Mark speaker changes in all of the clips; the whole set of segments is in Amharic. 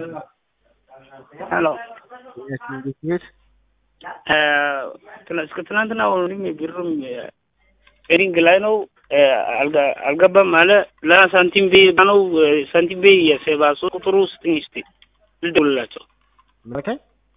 Speaker 1: ሄሎ
Speaker 2: ቤት
Speaker 1: እስከ ትናንትና ወንድም ብሩም ሪንግ ላይ ነው አልጋ- አልገባም አለ። ለሳንቲም ቤ ነው ሳንቲም ቤ የሴባ ሶስት ቁጥሩ ስጥኝ እስቲ ልደውልላቸው።
Speaker 2: መከኝ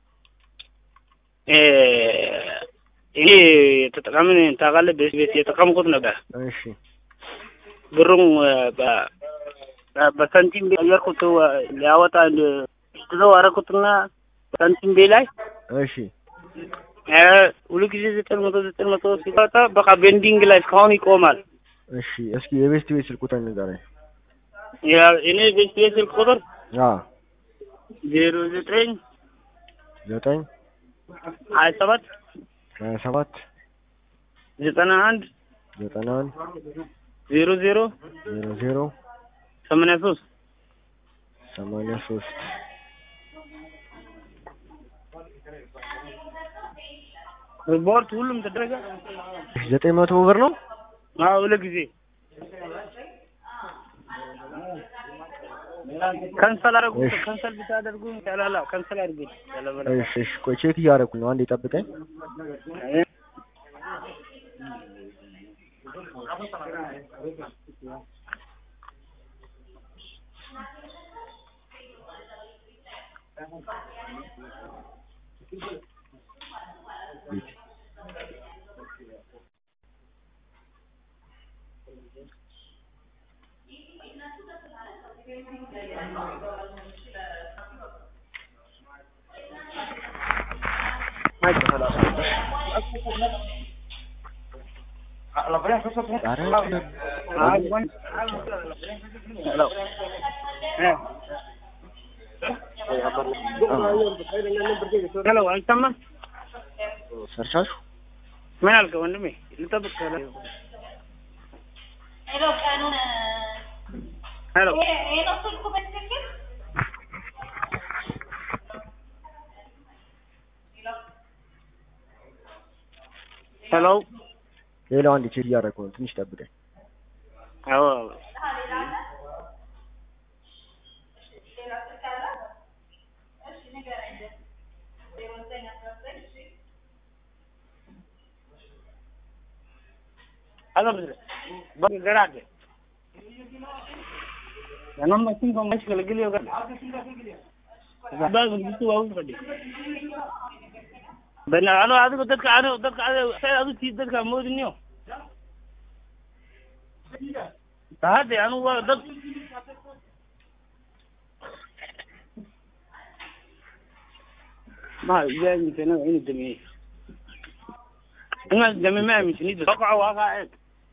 Speaker 1: እ እኔ ተጠቃምን ታውቃለህ፣ ቤት ቤት የተጠቀምኩት ነበር
Speaker 2: እሺ
Speaker 1: ብሩም በ- በ- በሳንቲም ቤ አየርኩት ሊያወጣ ግዘው አረኩትና ሳንቲም ቤ ላይ
Speaker 2: እሺ
Speaker 1: እ ሁሉ ጊዜ ዘጠኝ መቶ ዘጠኝ መቶ ሲወጣ በቃ ቤንዲንግ ላይ እስካሁን ይቆማል።
Speaker 2: እሺ እስኪ የቤስት ቤት ስልክ ቁጥር ንገረኝ።
Speaker 1: ያ- እኔ ቤት ቤት ስልክ ቁጥር
Speaker 2: አ
Speaker 1: ዜሮ ዘጠኝ
Speaker 2: ዘጠኝ
Speaker 1: ሀያ ሰባት
Speaker 2: ሀያ ሰባት
Speaker 1: ዘጠና አንድ
Speaker 2: ዘጠና አንድ
Speaker 1: ዜሮ ዜሮ
Speaker 2: ዜሮ ዜሮ
Speaker 1: ሰማንያ ሶስት
Speaker 2: ሰማንያ ሶስት
Speaker 1: ሪፖርት ሁሉም ተደረገ።
Speaker 2: እሺ ዘጠኝ መቶ ብር ነው።
Speaker 1: አዎ ሁለት ጊዜ ከንሰል አደረጉ።
Speaker 2: እሺ።
Speaker 1: ከንሰል ብታደርጉ ያላላ ከንሰል አድርጉ ያለበለ
Speaker 2: እሺ እሺ ቆይ ቼክ እያደረኩ ነው። አንዴ ጠብቀኝ።
Speaker 1: ሄሎ አልሰማም።
Speaker 2: ሰርቻችሁ
Speaker 1: ምን አልከ ወንድሜ? ልጠብቅ ከለ
Speaker 3: ሄሎ ቀኑን
Speaker 1: ሄሎ
Speaker 3: ይሄ ነው ስልኩ በትክክል
Speaker 1: ሄሎ
Speaker 2: ሌላው አንዴ ቼክ እያደረኩ ነው። ትንሽ ጠብቀኝ።
Speaker 1: አዎ هذا بس بقى قراعة أنا ما كنت مشكلة قل لي وقال بقى قلت له أول فدي بنا أنا هذا قلت لك أنا قلت لك أنا هذا قلت لك مود اليوم هذا أنا هو ضد ما جاي من هنا عين الدمية أنا الدمية ما مش نيجي وقع وقع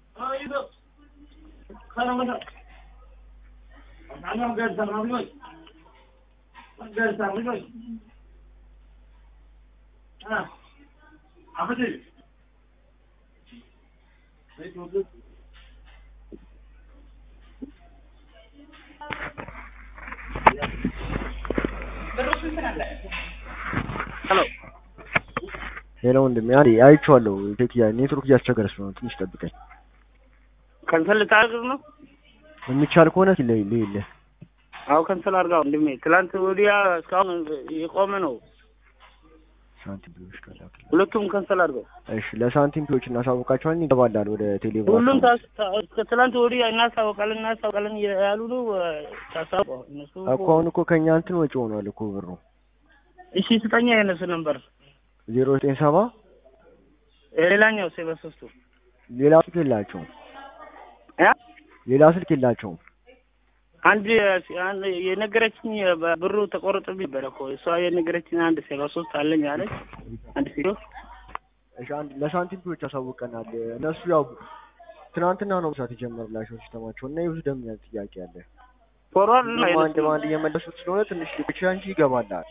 Speaker 1: ሄሎ
Speaker 2: ሌላው ወንድሜ አንዴ አይቼዋለሁ። ቼክ እያ ኔትወርክ እያስቸገረ ስለሆነ ትንሽ ጠብቀኝ።
Speaker 1: ከንሰል ልታደርግ ነው?
Speaker 2: የሚቻል ከሆነ ለይ ለይለ
Speaker 1: አዎ ከንሰል አድርጋው ወንድሜ። ትላንት ወዲያ እስካሁን የቆመ ነው።
Speaker 2: ሳንቲም ቢዎች ካላክል
Speaker 1: ሁለቱም ከንሰል አድርገው።
Speaker 2: እሺ ለሳንቲም ቢዎች እናሳውቃቸዋለን። ይገባላል ወደ ቴሌብር
Speaker 1: ሁሉም
Speaker 2: አካውንት።
Speaker 1: ታስ- ታ- እስከ ትላንት ወዲያ እናሳውቃለን እናሳውቃለን ያሉ ነው። ታሳውቀው እነሱ
Speaker 2: እኮ አሁን እኮ ከኛ እንትን ወጪ ሆኗል እኮ ብሩ
Speaker 1: እሺ ስጠኛ የነሱ ነበር
Speaker 2: ዜሮ ዘጠኝ ሰባ
Speaker 1: ሌላኛው ሴ በሶስቱ
Speaker 2: ሌላ ስልክ የላቸውም።
Speaker 1: ያ
Speaker 2: ሌላ ስልክ የላቸውም።
Speaker 1: አንድ አንድ የነገረችኝ ብሩ ተቆርጦብኝ ነበረ እኮ እሷ የነገረችኝ አንድ ሴ በሶስት አለኝ አለች። አንድ ሴ
Speaker 2: እሺ አንድ ለሳንቲም ቢዎች ያሳውቀናል። እነሱ ያው ትናንትና ነው ብሳት የጀመርላቸው ሲስተማቸው እና የብዙ ደንበኛ ጥያቄ አለ።
Speaker 1: ፎርዋርድ ነው
Speaker 2: ሁሉም አንድ
Speaker 1: የነሱ
Speaker 2: በአንድ እየመለሱት ስለሆነ ትንሽ ሊብቻ እንጂ ይገባላል።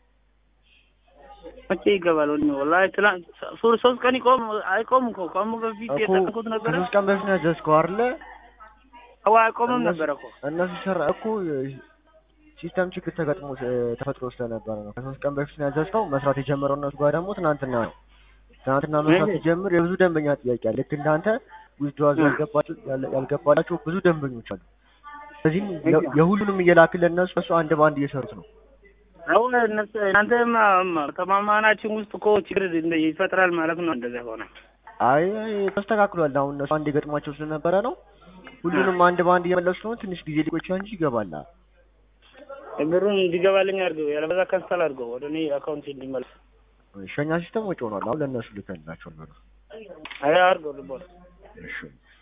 Speaker 1: መቼ ይገባል? ወንድሜ ወላሂ ትላንት ሶ- ሶስት ቀን ይቆም አይቆም እኮ ከሙ በፊት
Speaker 2: እኮ
Speaker 1: የጠንኩት ነበረ
Speaker 2: ከሶስት ቀን በፊት ነው ያዘዝከው አይደለ?
Speaker 1: አዋ አይቆምም
Speaker 2: እነሱ-
Speaker 1: ነበረ እኮ
Speaker 2: እነሱ ሰራ እኮ ሲስተም ችግር ተገጥሞ ስ- ተፈጥሮ ስለነበረ ነው። ከሶስት ቀን በፊት ነው ያዘዝከው። መስራት የጀመረው እነሱ ጋር ደግሞ ትናንትና ነው። ትናንትና መስራት
Speaker 1: እሺ።
Speaker 2: ሲጀምር የብዙ ደንበኛ ጥያቄ አለ። ልክ እንዳንተ ዊዝድዋዝ ያልገባቸው ያለ- ያልገባላቸው ብዙ ደንበኞች አሉ። ስለዚህም የ- የሁሉንም እየላክልን እነሱ እሱ አንድ በአንድ እየሰሩት ነው።
Speaker 1: አሁን እነሱ እናንተ ተማማናችን ውስጥ እኮ ችግር እንደ- ይፈጥራል ማለት ነው። እንደዛ ሆነ
Speaker 2: አይ አይ ተስተካክሏል። አሁን እነሱ አንድ ገጥሟቸው ስለነበረ ነው። ሁሉንም አንድ በአንድ እየመለሱ ነው። ትንሽ ጊዜ ሊቆይ እንጂ ይገባል።
Speaker 1: ብሩን እንዲገባልኝ አድርገው፣ ያለበዛ ካንሰል አድርገው ወደ እኔ አካውንት እንዲመለስ።
Speaker 2: ሸኛ ሲስተም ወጪ ሆኗል። አሁን ለእነሱ ልከንላቸዋል ብሩ።
Speaker 1: አይ አድርገው ልቦ
Speaker 2: እሺ